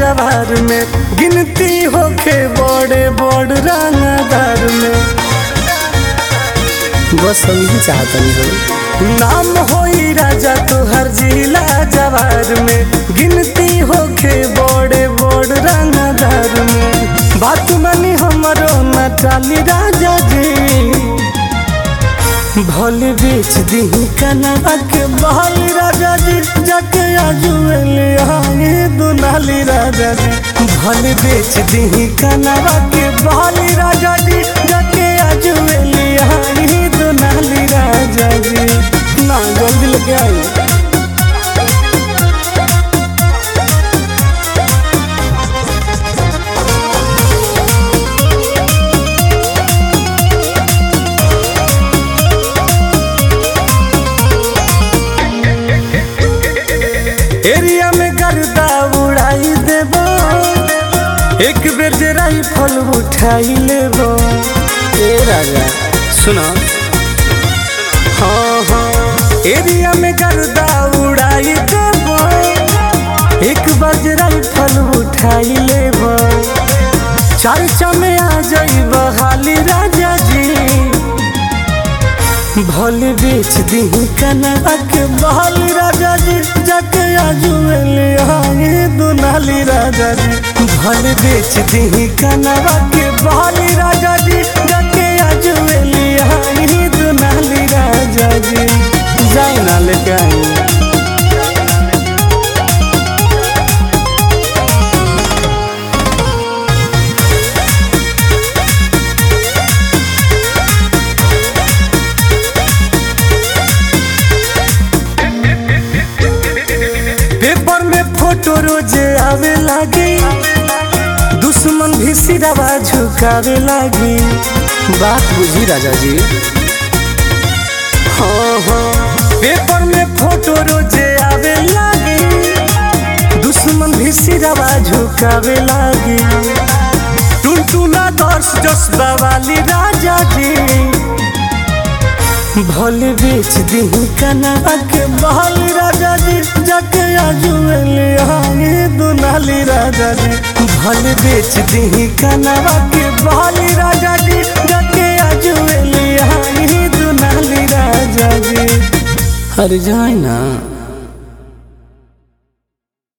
जवार में गिनती होके बड़े बड़ रंगदार में बस हम ही चाहतनी हो नाम होई राजा तोहर जिला जवार में गिनती होके बड़े बड़ रंगदार में बात मानी हमरो न टाली राजा जी भल बेच दी कनवा के बहल राजा जी जाके आजुएले आगे दुनाली राजा जी भल बेच दी कनवा के बहल राजा जी जाके आजुएले आगे दुनाली राजा जी ना जल्दी लेके आई एरिया में गर्दा उड़ाई देबो एक बेर जे राइफल उठाई लेबो ए राजा सुनो हाँ हाँ एरिया में गर्दा उड़ाई देबो एक बार जे राइफल उठाई लेबो चर्चा में आ जाइब हाली राजा जी भल बेच दी कनवा के बहल राजा जी जाके आजुएले आगे दुनाली राजा जी भल बेच दी कनवा के बहल राजा जी जाके आजुएले आगे दुनाली राजा जी जाए ना लेके आई पेपर में फोटो रोजे आवे लागी दुश्मन भी सिरवा झुकावे लागी बात बुझी राजा जी हाँ हाँ पेपर में फोटो रोजे आवे लागी दुश्मन भी सिरवा झुकावे लागी टुनटुना दर्श जसबा वाली राजा जी भल बेच दी कनवा के बहल राजा जी जाके आजुएले आगे दुनाली राजा जी भल बेच दी कनवा के बहल राजा जी जाके आजुएले आगे दुनाली राजा जी अरे जाए ना